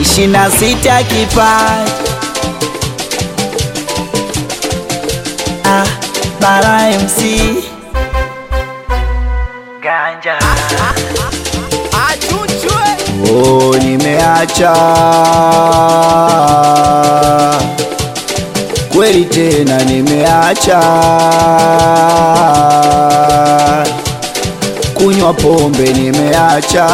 ishirini na sita kipaji ah, Bara MC Ganja Oh, nimeacha kweli tena, nimeacha kunywa pombe, nimeacha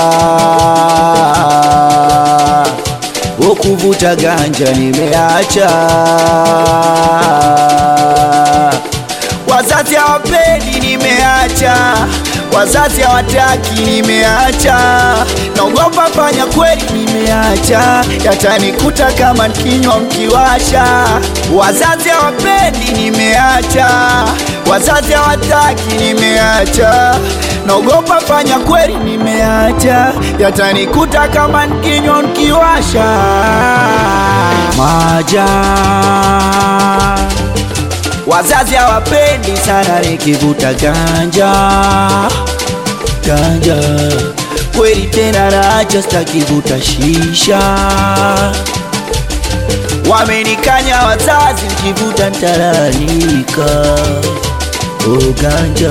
kuvuta ganja, nimeacha wazazi hawapendi, nimeacha wazazi hawataki, nimeacha naogopa fanya kweli, nimeacha yatanikuta kama kinywa mkiwasha. Wazazi hawapendi, nimeacha wazazi hawataki, nimeacha naogopa fanya kweli, nimeacha yatanikuta kama kinywa mkiwasha. Maja Wazazi hawapendi sana nikivuta ganja ganja, kweli tena naacha, sitakivuta shisha. Wamenikanya wazazi, nikivuta ntalalamika. Oh, ganja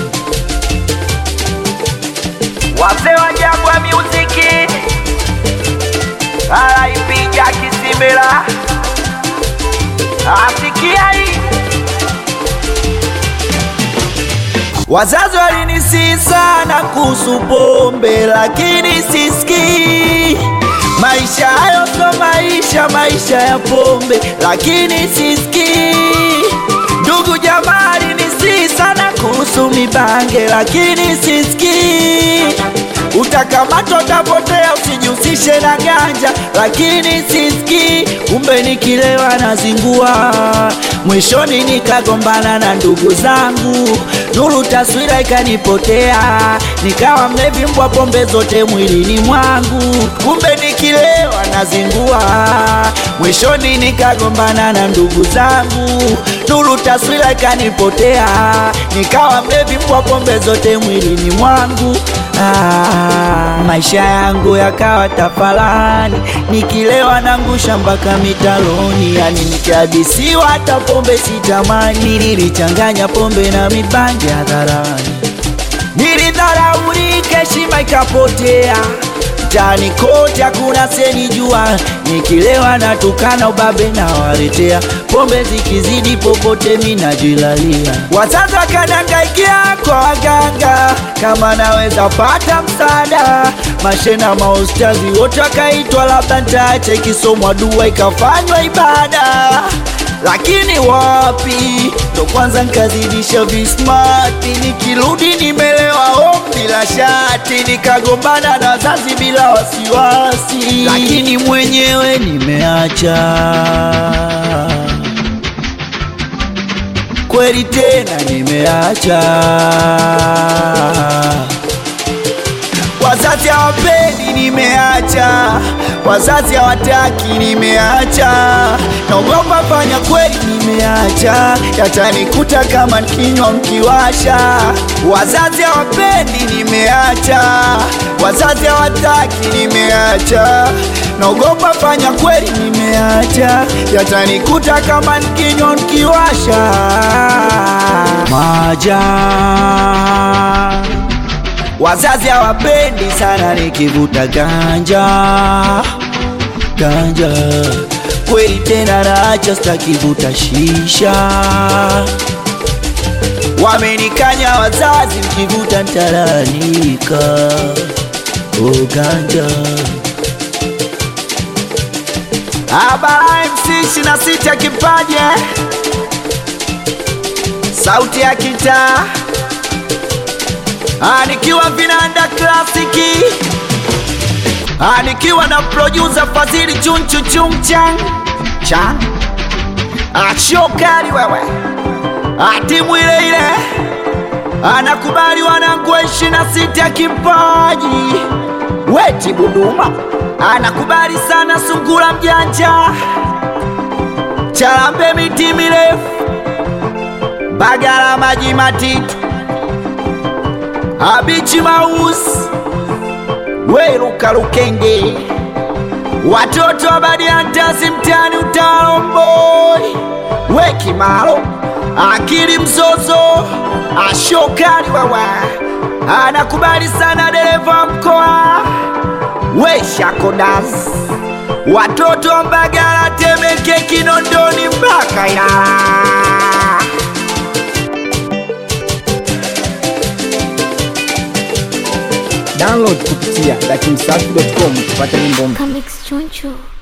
wazee wa Jangwa Muziki alaipiga kisimela asikia hii Wazazi walinisihi sana kuhusu pombe, lakini sisikii. Maisha hayo sio maisha, maisha ya pombe, lakini sisikii. Ndugu jamaa alinisihi sana kuhusu mibange, lakini sisikii. Utakamatwa, utapotea, usijihusishe na ganja, lakini sisikii. Kumbe nikilewa nazingua, mwishoni nikagombana na ndugu zangu, nuru taswira ikanipotea, nikawa mlevi mbwa pombe zote mwilini mwangu. Kumbe nikilewa nazingua, mwishoni nikagombana na ndugu zangu, nuru taswira ikanipotea, nikawa mlevi mbwa pombe zote mwilini mwangu. Ah, maisha yangu yakawa tafalani, nikilewa nangusha mpaka mitaloni, yani nikihadisiwa hata pombe sitamani. Nilichanganya pombe na mibangi hadharani, nilidharaulika, heshima ikapotea mtaani kote hakuna senijua, nikilewa natukana ubabe na waletea pombe zikizidi popote minajilalia. Wazazi wakanangaikia kwa waganga kama naweza pata msaada, mashena maustazi wote wakaitwa, labda ntaache ikisomwa dua ikafanywa ibada lakini wapi, ndo kwanza nkazidisha vismati, nikirudi nimelewa home bila shati, nikagombana na wazazi bila wasiwasi, lakini mwenyewe nimeacha kweli tena nimeacha. Wazazi hawapendi, nimeacha. Wazazi hawataki, nimeacha. Naogopa fanya kweli, nimeacha. Yatanikuta kama kinywa mkiwasha. Wazazi hawapendi, nimeacha. Wazazi hawataki, nimeacha. Naogopa fanya kweli, nimeacha. Yatanikuta kama kinywa mkiwasha. Maja Wazazi hawapendi sana nikivuta ganja ganja, kweli tena naacha, sitakivuta shisha. Wamenikanya wazazi, nikivuta ntalalamika. Oh, ganja Abara MC ishirini na sita kipaje, sauti ya kitaa Ah, nikiwa vinanda klasiki Ah, nikiwa na producer Fadhili chunchu chungchan chan achokari wewe Ah, timu ile ile anakubali wanangu wa ishirini na sita kipaji weti Buduma anakubali sana sungura mjanja chalambe miti mirefu bagala maji matitu abichi maus weruka lukenge watoto wa Badiantasi mtani utalomboi we Kimalo akili mzozo ashokali wawa anakubali sana dereva mkoa we Shakodas watoto wa Mbagala Temeke Kinondoni mpaka Ilala Download kupitia dakimsafi.com kupata nyimbo mpya. Comics Choncho.